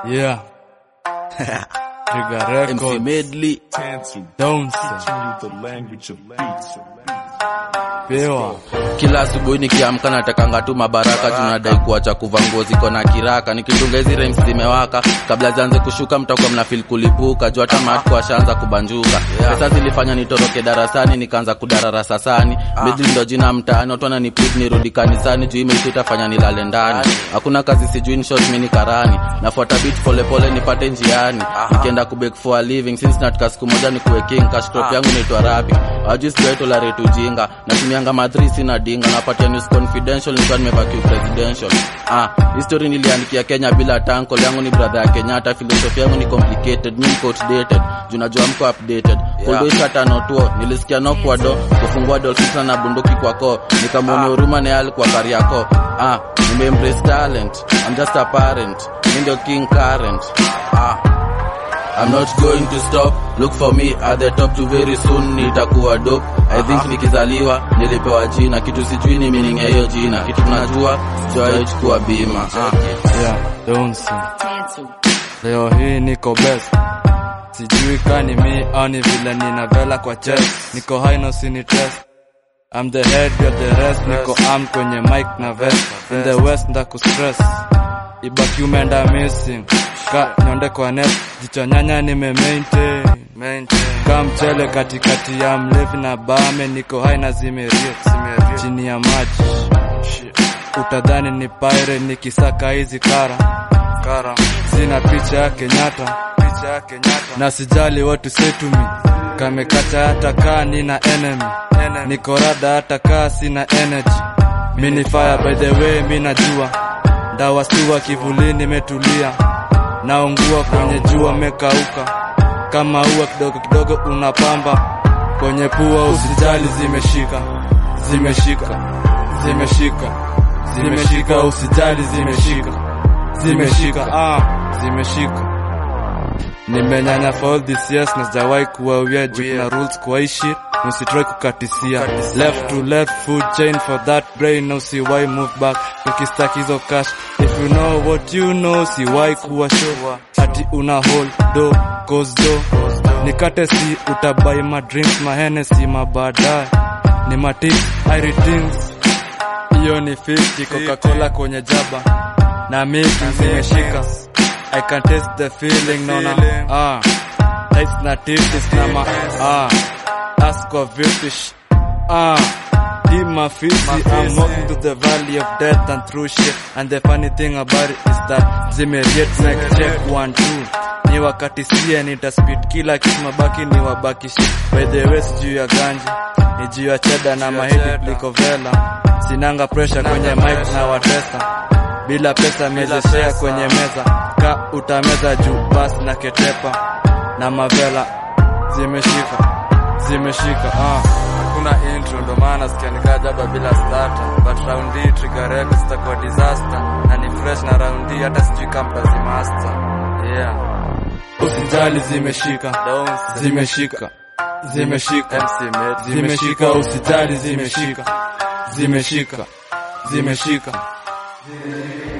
Yeah. Trigger MC Record. Medley. Downs. the language of beats. Pewa. Kila asubuhi nikiamka natakanga tu mabaraka, tunadai kuacha kuvaa nguo ziko na kiraka, nikitunga hizi rhymes zimewaka, kabla zianze kushuka mtakuwa mna feel kulipuka, juu hata matko ashaanza kubanjuka. Pesa zilifanya nitoroke darasani, nikaanza kudarara sasani. Medley ndo jina mtaani, watu wananipid nirudi kanisani, juu imeishi itafanya nilale ndani. Hakuna kazi sijui ni short, mimi ni karani, nafuata beat pole pole nipate njiani, nikienda kubake for a living, since nataka siku moja nikuwe king, cash crop yangu inaitwa rapping, hawajui sijui tolerate ujinga, natumianga madri sina dinga, napatia news confidential nikiwa nimebaki presidential. Ah, history niliandikia Kenya bila tanko, yangu ni brother ya Kenyatta, philosophy yangu ni complicated, mimi niko outdated, juu najua mko updated. Kuldo shata notuo, nilisikia no kwa do, kufungua dolphins na bunduki kwa ko, nikamwona huruma na yale kwa kari yako. Ah, nime embrace talent, I'm just a parent, mimi ndio king current. Ah, I'm not going to stop look for me at the top too very soon nitakuwa dope I think nikizaliwa nilipewa jina kitu sijui ni meaning ya hiyo jina kitu tunajua sijawahi chukua bima ah. Yeah. Downs. Leo hii niko best. Sijui kani mi au ni vile nina vela kwa chest. Niko high no sini test. I'm the head, you're the rest. Niko armed kwenye mic na vest. In the west ndaku stress. Ibaki umeenda missing. Ka nyonde kwa net. Jicho nyanya nime maintain. Ka mchele katikati ya mlevi na bame. Niko high na zimeria. Chini ya maji. Utadhani ni pyre nikisaka hizi kara kara. Sina picha ya Kenyatta, picha ya Kenyatta. Na sijali watu say to me. Kamekata hata kaa nina enemy. Niko rada hata kaa sina energy. Mini fire by the way mi najua. Dawa siwa kivulini metulia. Naungua kwenye jua mekauka. Kama ua kidogo kidogo unapamba. Kwenye pua usijali zimeshika. Zimeshika. Zimeshika. Zimeshika usijali zimeshika. Zimeshika ah, zimeshika. Nimenyanya for all these years na sijawahi kuwa weird juu kuna rules kwa hii shit. Usitry kukatisia left to left food chain for that brain no siwai move back ukistack hizo cash if you know what you know siwai kuwa sure ati una hold do cause do nikate si utabai ma drinks ma Hennessy ma baadaye ni ma tips I redeems hiyo ni 50 Coca-Cola kwenye jaba na miki zimeshika I can taste the feeling naona ah tights na titties na ma ah ask kwa vipish ah Deep my fizzy, I'm walking to the valley of death and through shit And the funny thing about it is that zimeriet neck check one two Ni wakati sie nitaspit kila kitu mabaki ni wabaki shit By the way sijuu ya ganji Ni juu ya cheda na mahidi kuliko vela Sinanga pressure kwenye mic na watesa bila pesa mezeshea kwenye meza ka utameza juu basi na ketepa na mavela zimeshika zimeshika ah. hakuna intro ndo maana sikia nikajaba bila starter but round hii trigger records zitakuwa disaster na ni fresh na round hii hata sijui kama mtazimaster yeah usijali zimeshika zimeshika zimeshika zimeshika usijali zimeshika zimeshika zimeshika